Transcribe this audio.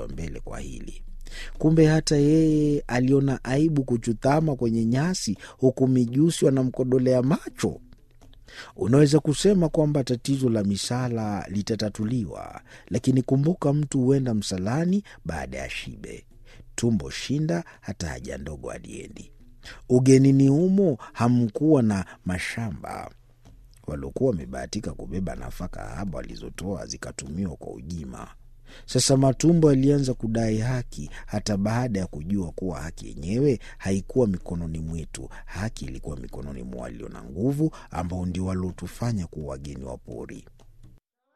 wa mbele kwa hili. Kumbe hata yeye aliona aibu kuchutama kwenye nyasi, huku mijusi wanamkodolea macho. Unaweza kusema kwamba tatizo la misala litatatuliwa, lakini kumbuka, mtu huenda msalani baada ya shibe. Tumbo shinda, hata haja ndogo aliendi. Ugenini humo hamkuwa na mashamba. Waliokuwa wamebahatika kubeba nafaka haba walizotoa zikatumiwa kwa ujima. Sasa matumbo yalianza kudai haki, hata baada ya kujua kuwa haki yenyewe haikuwa mikononi mwetu. Haki ilikuwa mikononi mwa walio na nguvu, ambao ndio waliotufanya kuwa wageni wa pori.